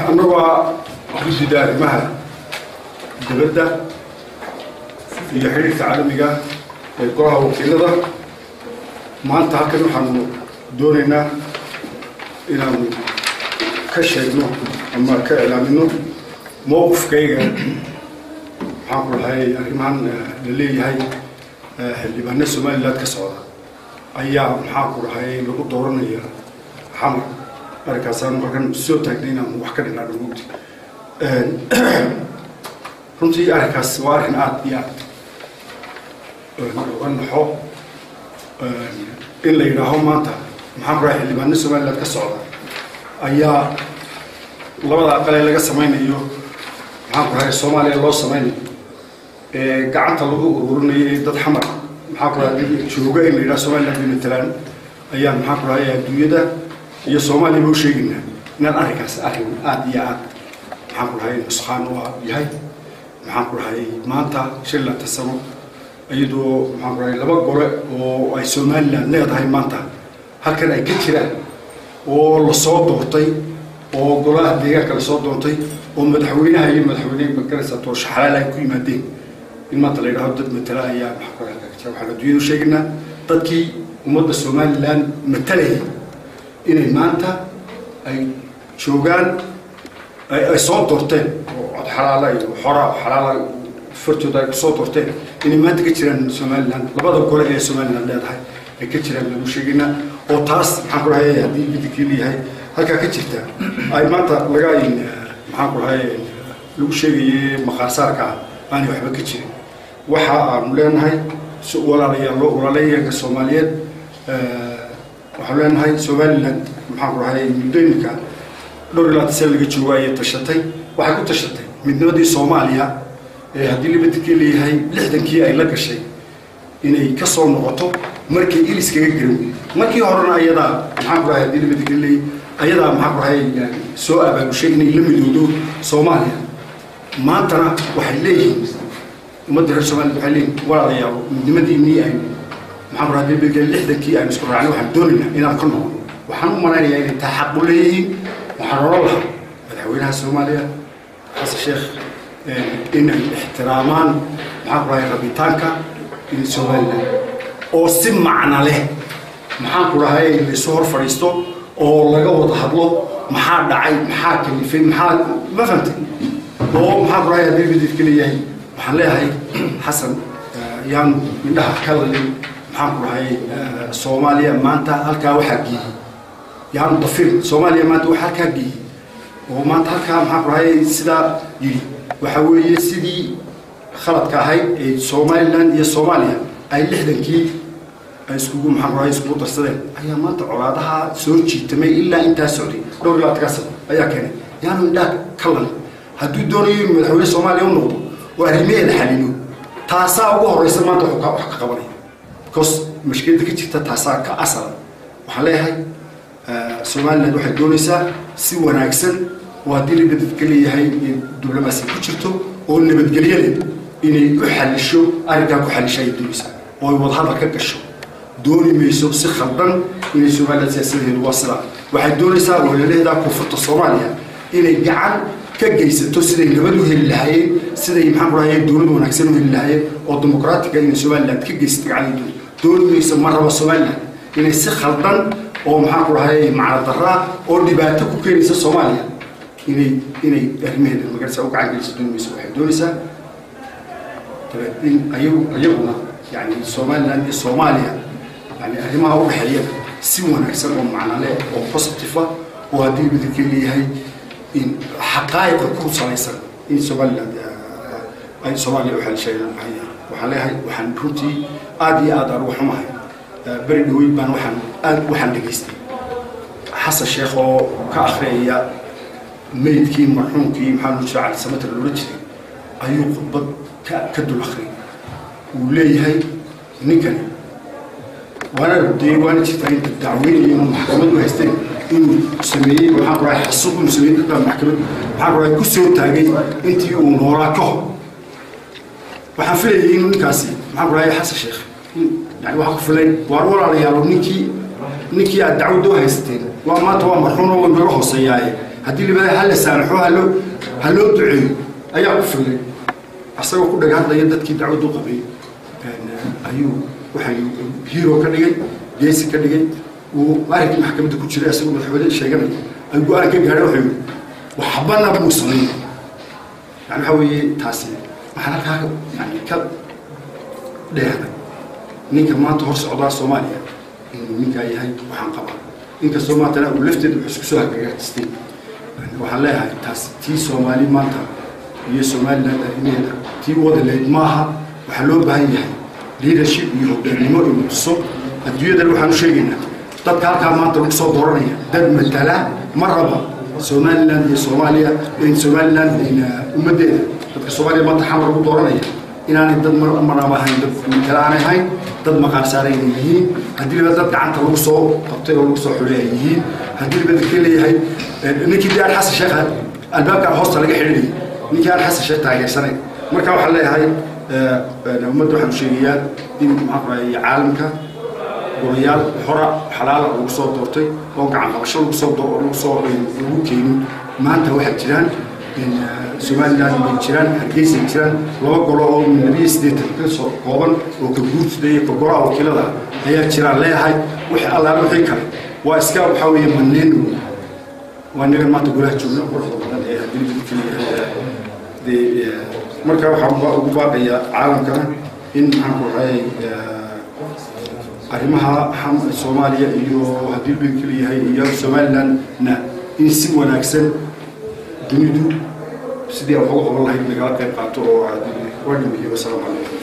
annagoo ah guddida arrimaha dibadda iyo xidhiirka caalamiga ee golaha wakiilada maanta halkan waxaanu doonaynaa inaanu ka sheegno ama ka iclaamino mowqifkayga maxaan ku dhahay arrimahan la leeyahay xildhibaano somaliland ka socda ayaa maxaan ku dhahay lagu dooranaya xamar arrinkaasaan markan soo taagnay inaan wax ka dhinaa dhulmugdi runtii arrinkaas waa arrin aada iyo aad uga naxo in la yidhaaho maanta maxaan ku dhahay xildhibaano somaliland ka socda ayaa labada aqalee laga samaynayo maxaan ku dhahay soomaaliya loo samaynayo ee gacanta lagu ururinayo ee dad xamar maxaan ku dhahay jooga in la yidhaha somaliland bay matalaan ayaa maxaan ku dhahay adduunyada iyo soomaaliya bau sheegaynaa inaan arrinkaas arrin aada iyo aad maxaan ku dhahay nuskaan u yahay maxaan ku dhahay maanta shan laatan sano iyadoo maxaan ku dhahay laba gole oo ay somaliland leedahay maanta halkan ay ka jiraan oo lasoo doortay oo golaha deegaanka lasoo doontay oo madaxweynaha iyo madaxweyne magaraysa doorasho xalaal ay ku yimaadeen in maanta la yidhahdo dad matala ayaa maxaan ku dhahay waxaan adduunyadu sheegaynaa dadkii ummadda somaliland matalayay inay maanta ay joogaan ay soo doorteen oo cod xalaala iyo xora xalaala fartooda ay kusoo doorteen inay maanta ka jiraan somaliland labada gole ee somaliland leedahay ay ka jiraan lagu sheegaynaa oo taas maxaan ku dhahay haddii bidikii leeyahay halkaa ka jirta ay maanta laga maxaan ku dhahay lagu sheegaye maqaarsaarka ah aanay waxba ka jirin waxa aanu leenahay walaalayaal walaalayaga soomaaliyeed waxaanu leenahay somaliland maxaan ku dhahay muddooyinka dhowr iyo labaatan sane laga joogo ayay tashatay waxay ku tashatay midnimadii soomaaliya ee haddii libadikii leeyahay lixdankii ay la gashay inay ka soo noqoto markay ilis kaga garan weyey markii horena ayadaa maxaan ku dhahay haddii libadikii leeyahay ayadaa maxaan ku dhahay soo abaabushay inay la midoodo soomaaliya maantana waxay leeyihiin ummadda reer somaliland waxay leeyihin walaalayaal midnimadiinii aynu maxaan ku dhahay libadikii lixdankii aynu isku raacnay waxaan doonaynaa inaan ka noqono waxaan u malaynayaa inay taa xaq u leeyihiin waxaan oran lahaa madaxweynaha soomaaliya xasan sheekh inay ixtiraamaan maxaan ku dhahay rabitaanka in somaliland oo si macna leh maxaan ku dhahay laysu hor fadhiisto oo laga wada hadlo maxaa dhacay maxaa kalifay maxaa ma fahamtay oo maxaan ku dhahay haddii mididka leeyahay waxaan leeyahay xasan yaanu indhaha ka lalin maxaan ku dhahay soomaaliya maanta halkaa waxaa geeyey yaanu dafir soomaaliya maanta wax halkaa geeyey oo maanta halkaa maxaan ku dhahay sidaa yidhi waxa weeye sidii khaladka ahayd ee somaliland iyo soomaaliya ay lixdankii ay iskugu maxaan ku dhahay iskugu darsadeen ayaa maanta colaadaha soo jiitamay ilaa intaa socday dhowr iyo labaatankaa sano ayaa keenay yaanu indhaha ka lalin hadduu doonayo inuu madaxweyne soomaaliya u noqdo oo arrimaheeda xalilo taasaa ugu horeysa maanta wax ka qabanaya because mashkiladda ka jirta taasaa ka asala waxaan leeyahay somaliland waxay doonaysaa si wanaagsan oo haddii libadadka leeyahay diblomaasi ku jirto oo nabadgelyada inay u xalisho arrinkaa ku xalisho ayay doonaysaa oo ay wadahadal ka gasho dooni mayso si khaldan inay somaliland siyaasadeedu waa sidaa waxay doonaysaa walalaheedaa koonfurta soomaaliya inay gacan ka geysato siday nabad u heli lahaayeen siday maxaan ku dhahay dowlad wanaagsan u heli lahaayeen oo dimuqraatiga inay somaliland ka geysato gacan dooni dooni mayso ma raba somaliland inay si khaldan oo maxaan ku dhahay macna daraa oo dhibaato ku keenaysa soomaaliya inay inay arrimaheeda magarasa u gacan geliso dooni mayso waxay doonaysaa in ayagu ayaguna yani somaliland iyo soomaaliya yani arrimaha u dhexeeya si wanaagsan oo macnale oo positive ah oo haddii midabkii leeyahay in xaqaa'iqa ku salaysan in somaliland ay soomaaliya u xelishayaan waxaan leeyahay waxaan runtii aada iyo aada aan uga xumahay beri dhaweyd baan waxaan aad waxaan dhegaystay xasan sheekh oo ka akhriyaya meydkii marxuumkii maxamed nusra cali samater loola jiray ayuu khudbad ka ka dul akhriyay uu leeyahay ninkani waana dee waana jirtaa inta dacweynaya inuu maxkamad u haysteen inuu sameeyey maxaan ku dhahay xasuuq inuu sameeyey dadbaa maxkamad maxaan ku dhahay ku soo taagay intii uu noolaa ka hor waxaan filayay inuu ninkaasi maxaan ku dhahay xasan sheekh yani waxaa ku filay waar walaalayaalo ninkii ninkii aad dacwadda u haysateen waa maanta waa marxuun oo naga hooseeyaaye haddii libada ha la saamaxo haloo ha loo duceeyo ayaa ku filay asagoo ku dhaga hadlaya dadkii dacwaddu qabay ayuu waxay hero ka dhigay geesi ka dhigay uu arrinkii maxkamadda ku jiray asagoo madaxweyne sheeganaya ay go-aan ka gaadhay wuxuu yidhi waxbana muu samayn yani waxa weeye taasi waxaan halkaa yani ka dheehday ninka maanta hor socdaa soomaaliya inuu ninkaa yahay waxaan qabaa inkastoo maantana uu lafteeda wuxuu isku soo hagagaajistay waxaan leeyahay taas tii soomaali maanta iyo somaliland arrimaheeda tii wadaleyd maaha waxaa loo baahan yahay leadership iyo hogaannimo inuu tuso adduunyadan waxaan u sheegaynaa dadka halkaa maanta lagu soo dooranaya dad matala ma raba somaliland iyo soomaaliya somaliland ummaddeeda dadka soomaaliya maanta xamar lagu dooranaya inaanay dad maraba ahayn dad matala aanay ahayn dad maqaar saaran ay yihiin haddii liba dad gacanta lagu soo qabtay oo lagu soo xulay ay yihiin haddii liba dadka leeyahay ninkii dee aan xasan sheekh albaabkan hoosta laga xidhinayay ninkii aan xasan sheekh taageersanay marka waxaan leeyahay ummadda waxaan sheegayaa in maxaa iyo caalamka golayaal xora xalaala lagu soo doortay oo gacan qabasho lagu soo lagu soo lagu keenin maanta waxaa jiraan somaliland bay jiraan hargeysay jiraan laba golo oo labiyo siddeetan ka soo kooban oo ka guurtida iyo ka golaha wakiilada ayaa jiraan leeyahay wixii allaale wixii kale waa iska waxaa weeye maneen waa nagan maanta golaha joogna quruxda badan ee haddii lagu keliyahay marka waxaan ugu baaqayaa caalamkana in maxaan ku rahay arrimaha soomaaliya iyo haddii lagu keliyahay iyo somalilandna in si wanaagsan dunidu sidii aan uga qaban lahayd nagala qayb qaato oo waa dhimiyo wasalaamu calaykum